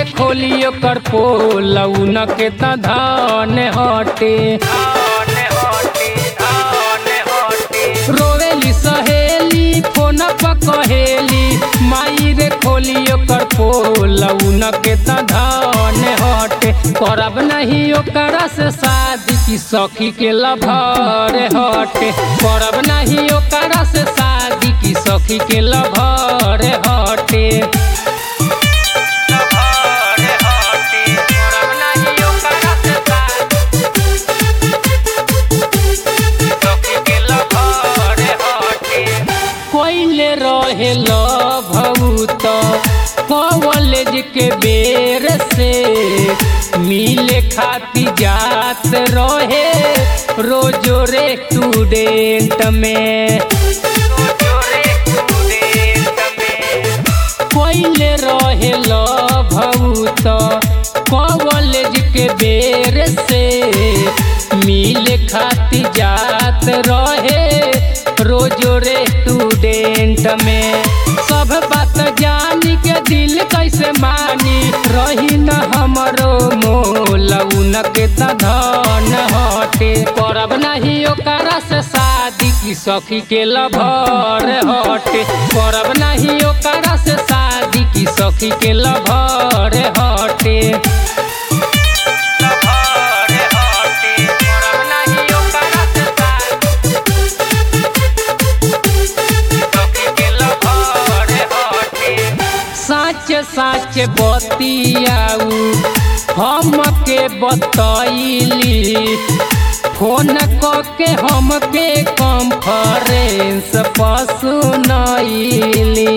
खोली ओकर पोल उन के त धन हटे रोवेली सहेली फोन पर कहेली माई रे खोली ओकर पोल उन के त धन हटे करब नहीं ओकरा से शादी की सखी के लभर हटे करब नहीं ओकरा से शादी की सखी के लभर हटे कोइले रहे भूत कॉलेज के बेर से मिले खाती जात रहे रोजो रे स्टूडेंट में कोइले रहे भूत कॉलेज के बेर से मिले खाती जात रहे रोजो रे स्टूडेंट में सब बात जानी के दिल कैसे मानी रही न हमरो मोल उनके त धन हटे करब नहीं ओकरा से शादी की सखी के लभर हटे करब नहीं ओकरा से शादी की सखी के लभर हटे साच साच बतियाऊ हमके बतैली फोन के हमके कॉन्फ्रेंस पर सुनैली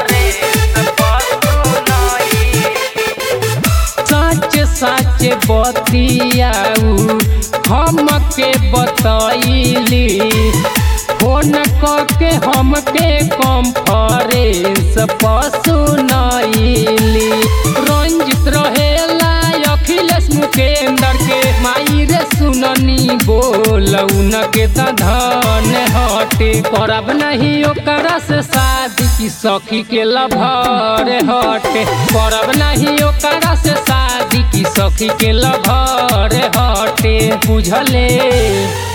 सच सच बतियाऊ हमके बतैली फोन के हमके कॉन्फ्रेंस पर सुनैली रंजित रहेला अखिलेश मुकेंद्र के माई रे सुननी बोल उनके त धन हटे करब नहीं ओकरा से शादी की सखी के लभर हटे करब नहीं ओकरा से शादी की सखी के लभर हटे बुझले